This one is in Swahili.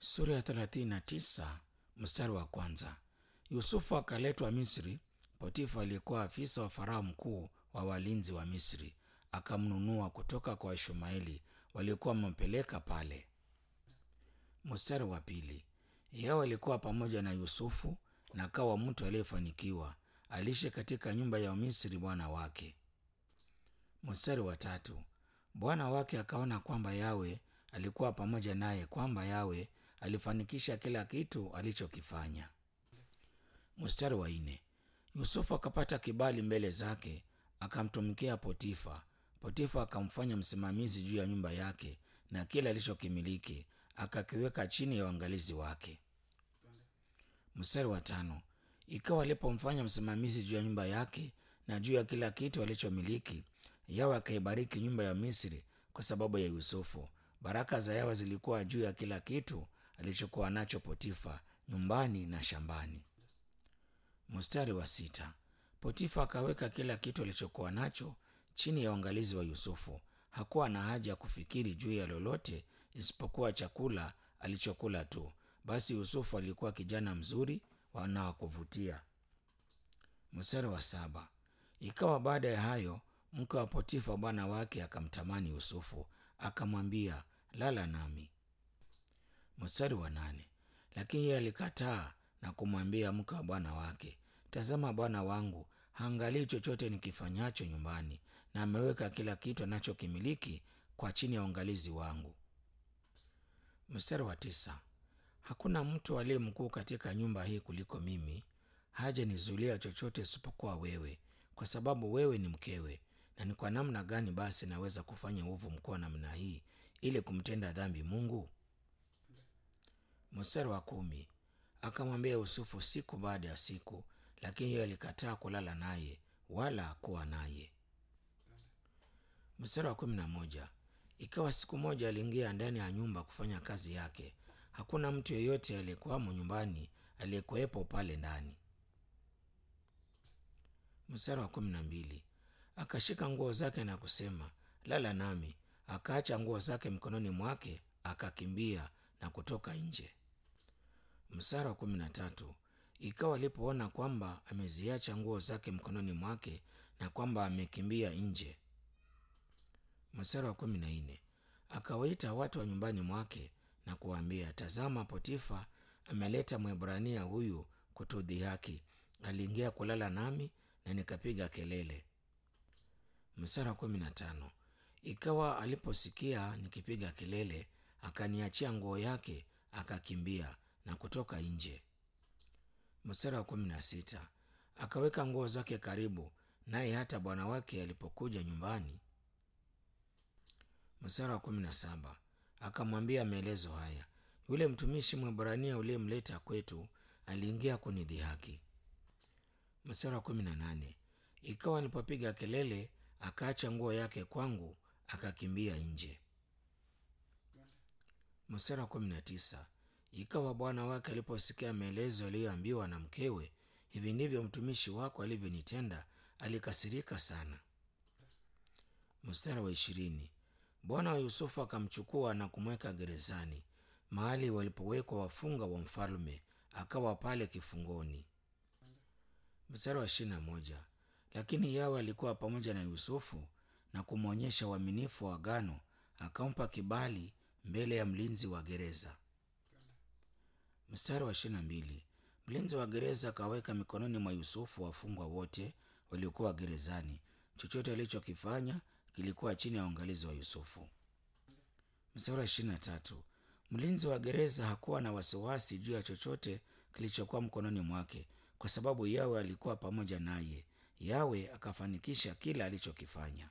Sura ya 39 mstari wa kwanza. Yusufu akaletwa Misri. Potifa aliyekuwa afisa wa Farao mkuu wa walinzi wa Misri akamnunua kutoka kwa Ishmaeli waliokuwa wamempeleka pale. Mstari wa pili. Yao alikuwa pamoja na Yusufu na akawa mtu aliyefanikiwa, aliishi katika nyumba ya Misri bwana wake. Mstari wa tatu. Bwana wake akaona kwamba Yawe alikuwa pamoja naye, kwamba Yawe alifanikisha kila kitu alichokifanya. Mstari wa nne. Yusufu akapata kibali mbele zake, akamtumikia Potifa. Potifa akamfanya msimamizi juu ya nyumba yake na kila alichokimiliki akakiweka chini ya uangalizi wake. Mstari wa tano. Ikawa alipomfanya msimamizi juu ya nyumba yake na juu ya kila kitu alichomiliki, Yawe akaibariki nyumba ya Misri kwa sababu ya Yusufu. Baraka za Yawe zilikuwa juu ya kila kitu alichokuwa nacho Potifa, nyumbani na shambani. Mstari wa sita. Potifa akaweka kila kitu alichokuwa nacho chini ya uangalizi wa Yusufu. Hakuwa na haja ya kufikiri juu ya lolote isipokuwa chakula alichokula tu. Basi Yusufu alikuwa kijana mzuri na wa kuvutia. Mstari wa saba. Ikawa baada ya hayo, mke wa Potifa bwana wake akamtamani Yusufu, akamwambia, lala nami. Mstari wa nane. Lakini yeye alikataa na kumwambia mke wa bwana wake, tazama, bwana wangu haangalii chochote nikifanyacho nyumbani, na ameweka kila kitu anachokimiliki kwa chini ya uangalizi wangu. Mstari wa tisa. Hakuna mtu aliye mkuu katika nyumba hii kuliko mimi, haja nizuilia chochote isipokuwa wewe, kwa sababu wewe ni mkewe. Na ni kwa namna gani basi naweza kufanya uovu mkuu namna hii ili kumtenda dhambi Mungu? Mstari wa kumi. Akamwambia Yusufu siku baada ya siku, lakini yeye alikataa kulala naye wala kuwa naye. Mstari wa kumi na moja. Ikawa siku moja aliingia ndani ya nyumba kufanya kazi yake, hakuna mtu yeyote aliyekuwamo nyumbani aliyekuwepo pale ndani. Mstari wa kumi na mbili. Akashika nguo zake na kusema, lala nami. Akaacha nguo zake mkononi mwake, akakimbia na kutoka nje. Mstari wa kumi na tatu. Ikawa alipoona kwamba ameziacha nguo zake mkononi mwake na kwamba amekimbia nje. Mstari wa kumi na nne. Akawaita watu wa nyumbani mwake na kuwaambia, tazama, Potifa ameleta Mwebrania huyu kutudhihaki. Aliingia kulala nami na nikapiga kelele. Mstari wa kumi na tano. Ikawa aliposikia nikipiga kelele, akaniachia nguo yake, akakimbia na kutoka nje. Mstari wa kumi na sita. Akaweka nguo zake karibu naye hata bwana wake alipokuja nyumbani. Mstari wa kumi na saba. Akamwambia maelezo haya, yule mtumishi Mwebrania uliyemleta kwetu aliingia kunidhihaki. Mstari wa kumi na nane. Ikawa nilipopiga kelele, akaacha nguo yake kwangu, akakimbia nje. Mstari wa kumi na tisa. Ikawa bwana wake aliposikia maelezo aliyoambiwa na mkewe, hivi ndivyo mtumishi wako alivyonitenda, alikasirika sana. Mstari wa ishirini. Bwana wa Yusufu akamchukua na kumweka gerezani, mahali walipowekwa wafunga wa mfalme, akawa pale kifungoni. Mstari wa ishirini na moja. Lakini Yawe alikuwa pamoja na Yusufu na kumwonyesha uaminifu wa agano, akampa kibali mbele ya mlinzi wa gereza. Mstari wa ishirini na mbili. Mlinzi wa gereza akaweka mikononi mwa Yusufu wafungwa wote waliokuwa gerezani. Chochote alichokifanya kilikuwa chini ya uangalizi wa Yusufu. Mstari wa ishirini na tatu. Mlinzi wa gereza hakuwa na wasiwasi juu ya chochote kilichokuwa mkononi mwake, kwa sababu Yawe alikuwa pamoja naye. Yawe akafanikisha kila alichokifanya.